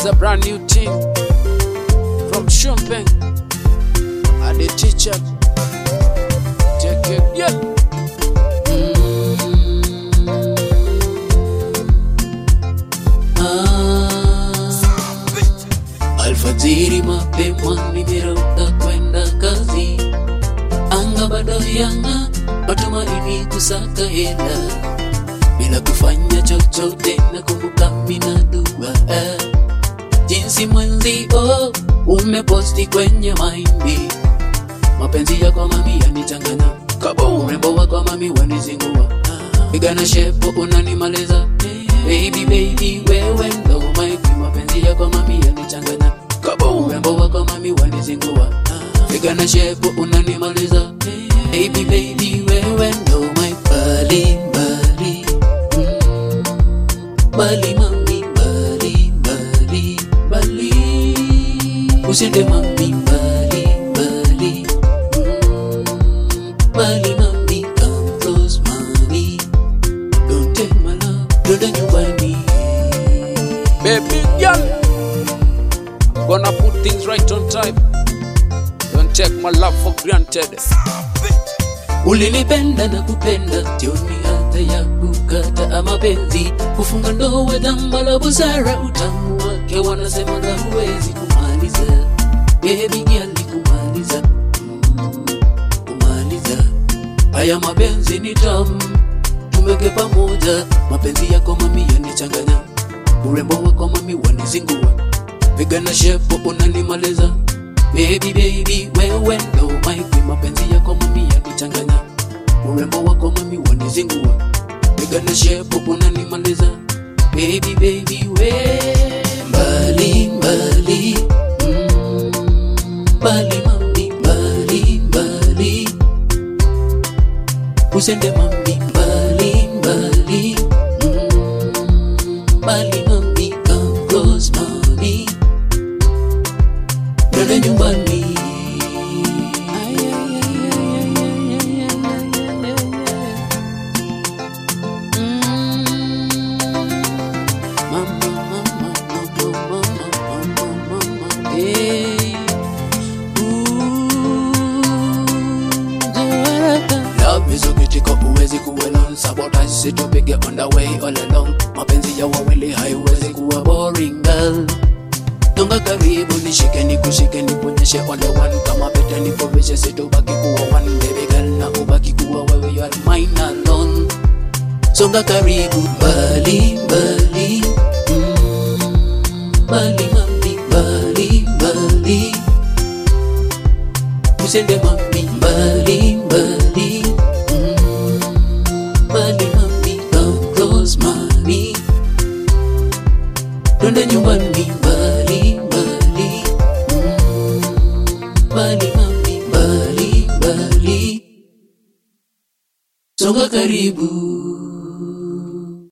is a brand new team from Shumpeng. And the teacher. Take it, yeah. Alfajiri mapema nimerauka kwenda kazi, anga bado yanga, matumaini kusaka hela bila kufanya chochote, na kumbuka mina dua jinsi mwenzi oh, umeposti kwenye maindi mapenzi yako mami yanichanganya, urembo wako mami wanizingua, pigana shepo unanimaliza baby baby, wewe ndo my queen, mapenzi yako mami yanichanganya, urembo wako mami wanizingua, pigana shepo unanimaliza baby baby, wewe ndo my bali bali mm, bali mami bali bali bali usende mami bali bali mm, bali mami come close mami don't take my love don't nyumbani Baby girl. Gonna put things right on time. Don't take my love for granted. ulinipenda na kupenda tioni hata ya kukata mapenzi kufunga ndoa jambo la busara utamu wake wanasemaga huwezi kumaliza bebi gali kumaliza Mm, kumaliza haya mapenzi ni tamu tumeke pamoja mapenzi yako mami yanichanganya urembo wako mami wanizingua pigana shepo unanimaliza baby baby wewe ndo my queen mapenzi yako mami yanichanganya urembo wako mami wanizingua pigana shepo unanimaliza baby baby we mbali mbali mm, mbali mami mbali mbali usende mami mbali mbali mm, mbali mami come close mami Dada nyumbani Love is ukitiko uwezi kuwelon sabotage situpige on the way all along mapenzi ya wawili haiwezi kuwa boring girl Tunga karibu nishike nikushike nikuonyeshe ole one kama pete nikuvishe situbaki kuwa one baby girl na ubaki kuwa wewe you are mine alone Songa karibu mbali mbali mm, mbali mami mbali mbali Usende mami mbali mbali mm, mbali mami come close mami Twende nyumbani mbali mbali mm, mbali mami mbali mbali Songa karibu